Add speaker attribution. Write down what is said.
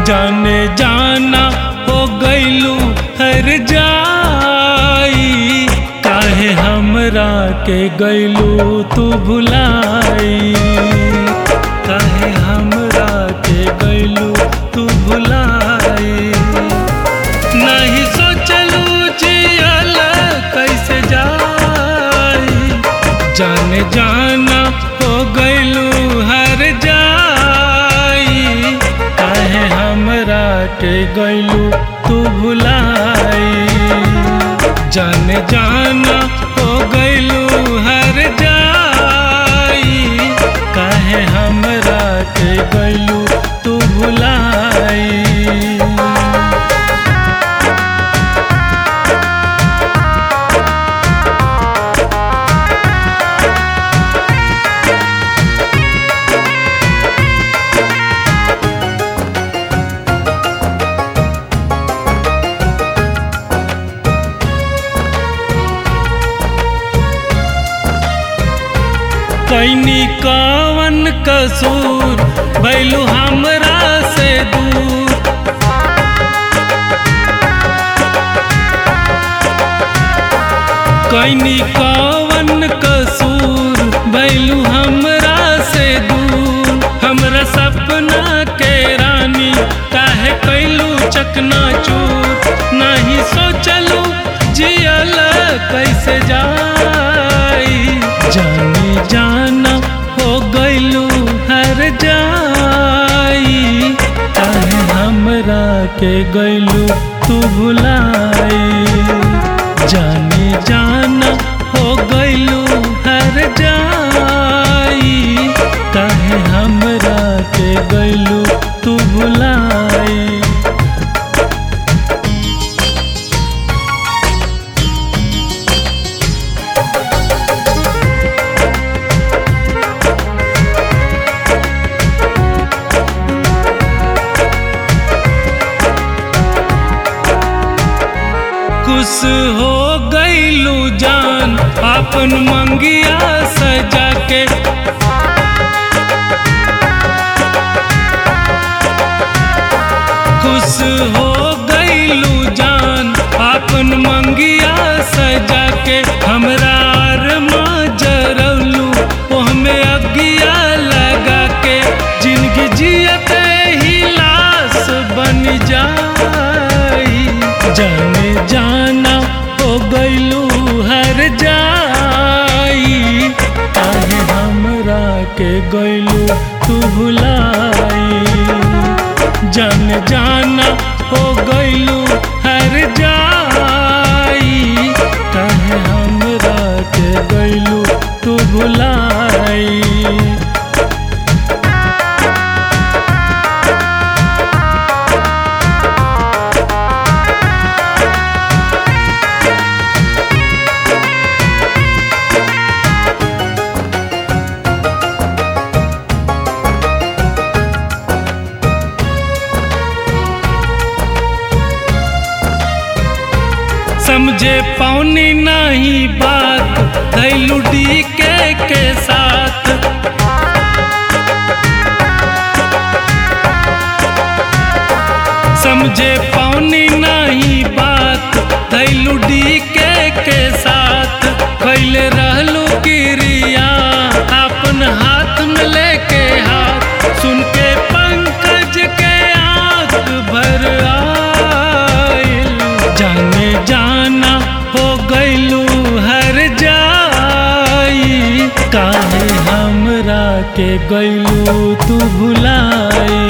Speaker 1: जाने जाना हो गईलू हर जाई काहे हमरा के गईलू तू भुलाई काहे हमरा के गईलू तू भुलाई नहीं सोचलू जियल कैसे जाई जाने जाना हो गईलू हर जाई काहे हमरा के गईलू तू भुलाई जाने जाना हो गईलू हर जाई काहे हमरा के गईलू तू भुलाई कैनी कवन कसूर भैलू हमरा से दूर कैनी कवन कसूर भैलू हमरा से दूर हमरा सपना के रानी काहे कैलू चकना चूर नहीं सोचलू जियल कैसे जाई जानी जाना हो गईलू हर जाई काहे हमरा के गईलू तू भुलाई जानी जाना हो गईलू हर जाई काहे हमरा के गईलू तू भुलाई खुश हो गईलू जान अपन मंगिया सजा के खुश हो गईलू जान अपन मंगिया सजा के हमरा अरमा जरौलू ओहमे अगिया लगा के जिंदगी जियते ही लाश बन जाई जाने जाना हो गईलू हर जाई काहे हमरा के गईलू तू भुलाई जान जाना हो गईलू हर जाई काहे हमरा के गईलू तू भुलाई समझे पौनी नहीं बात धैलू डी के के साथ समझे पौनी नहीं बात धैलू डी के के साथ कैले रहलू गिरिया अपन हाथ में लेके हाथ सुन के पंकज के आंख भर आइल जाने जाना हो गईलू हर जाई काहे हमरा के गईलू तू भुलाई